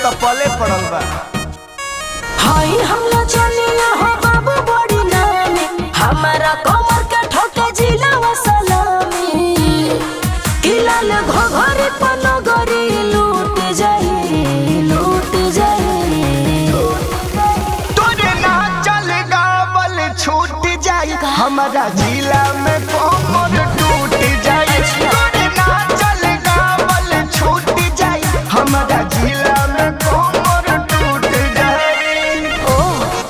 तो पले पड़ल बा हाय हमला चलिया हो बाबू बड़ी नामी हमारा कमर के ठोके जिला व सलामी किलाल घोघरी पनगरी लूट जाई लूट जाई तोरे ना चल गावल छूट जाई हमारा जिला में कोमर टूट जाई तोरे ना चल गावल छूट जाई हमारा जिला में कोमर टूट जाई ओ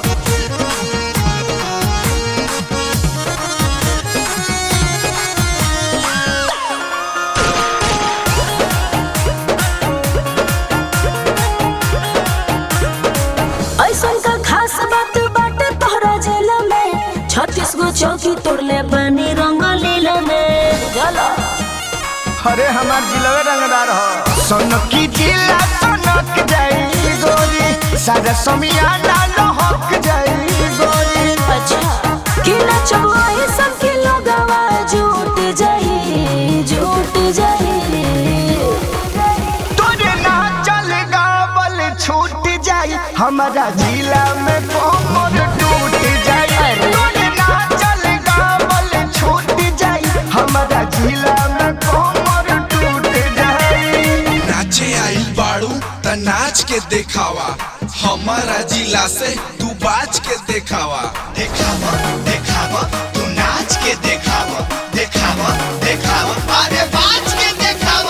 ऐसन का खास बात बाटे तोहरा जिला में छत्तीस गो चौकी तोड़ले बनी रंग लीला में चलो अरे हमार जिलवे रंगदार हो सोनकी जिला सोनक जाई गोरी सारा समियाना लहक जाई गोरी अच्छा किला चौवाई सब के लोगवा झूठ जाई झूठ जाई तोरे ना चल गावल छूट जाई हमारा जिला में कोमर टूट जाई अरे। तोरे ना चल गावल छूट जाई हमारा जिला में कोमर टूट जाई नाचे आइल बाड़ू त नाच के देखावा हमारा जिला से तू बाज के देखावा देखावा देखावा तू नाच के देखावा देखावा देखावा अरे बाज के देखावा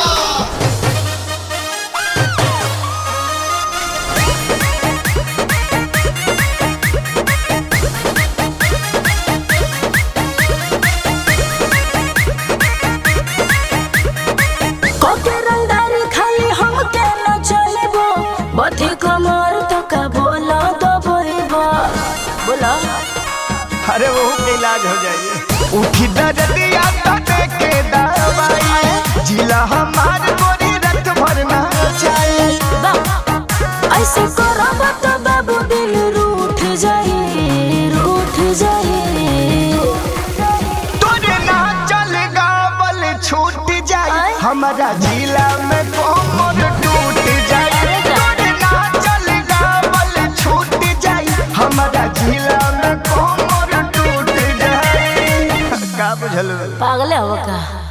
कोके रंगदारी खाली हम के न चलेबो बथी कमर तो का बोला दो बोइबो बोला अरे वो के इलाज हो जाइए उठी दर्दिया तटे के दवाई जिला हमार गोरी रत भरना चाहिए बा ऐसे करब तो बाबू दिल रूठ जाई रूठ जाई तोरे ना चल गावल छूट जाई आय। हमारा जिला में कोमर टूट जाई अरे जा। तोरे ना चल गावल छूट जाई हमारा जिला में कोमर टूट जाई का बुझल पागल हो का